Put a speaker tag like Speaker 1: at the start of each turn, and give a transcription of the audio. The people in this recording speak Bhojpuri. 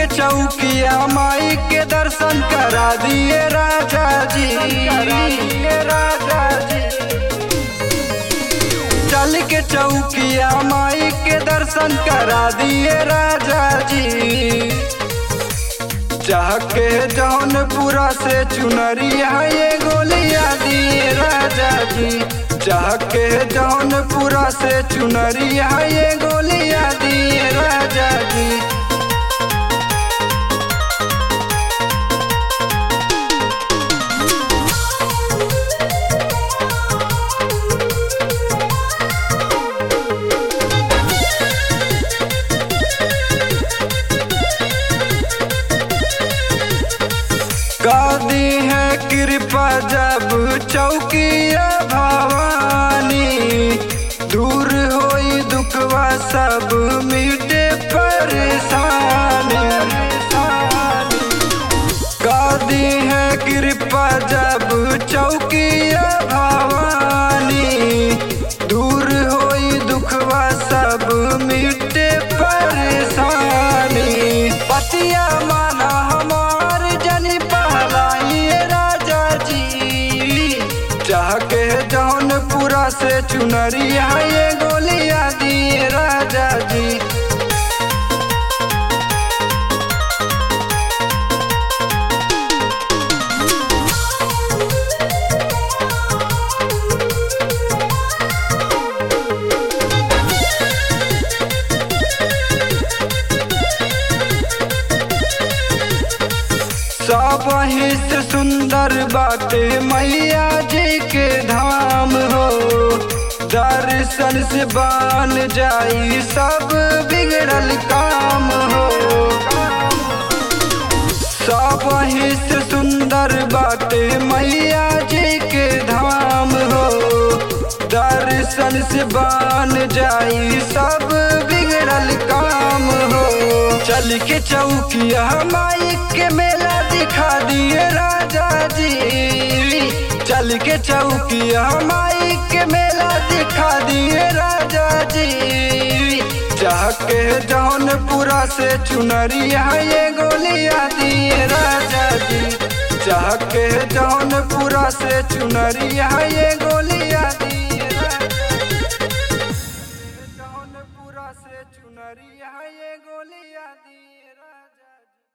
Speaker 1: के चौकिया माई के दर्शन करा दिए राजा जी करा दिए राजा जी चल के चौकिया माई के दर्शन करा दिए राजा जी चाह के जौनपुरा से चुनरिया ये गोलिया दिए राजा जी चाह के जौनपुरा से चुनरिया ये गोलिया दिए राजा जी गादी है कृपा जब चौकिया भवानी दूर होई दुखवा सब मिटे परेशानी गादी है कृपा जब चौकिया भवानी दूर होई दुखवा सब मिटे परेशानी पतिया माना हमार जनी पहलाइए राजा जी चाह के जौनपुरा से चुनरिया ये गोलिया दिए राजा जी सब से सुंदर बाटे मैया जी के धाम हो दर्शन से बान जाई सब बिगड़ल काम हो सब से सुंदर बाटे मैया जी के धाम हो दर्शन से बान जाई सब बिगड़ल काम हो चल के चौकिया माई के मेला दिखा दिए राजा जी चल के चौकिया माई के मेला दिखा दिए राजा जी चाह के जौनपुरा से चुनरिया ये गोलिया दिए राजा जी चाह के जौनपुरा से चुनरिया ये गोलिया दिए राजा जी। जौनपुरा से चुनरिया ये गोलिया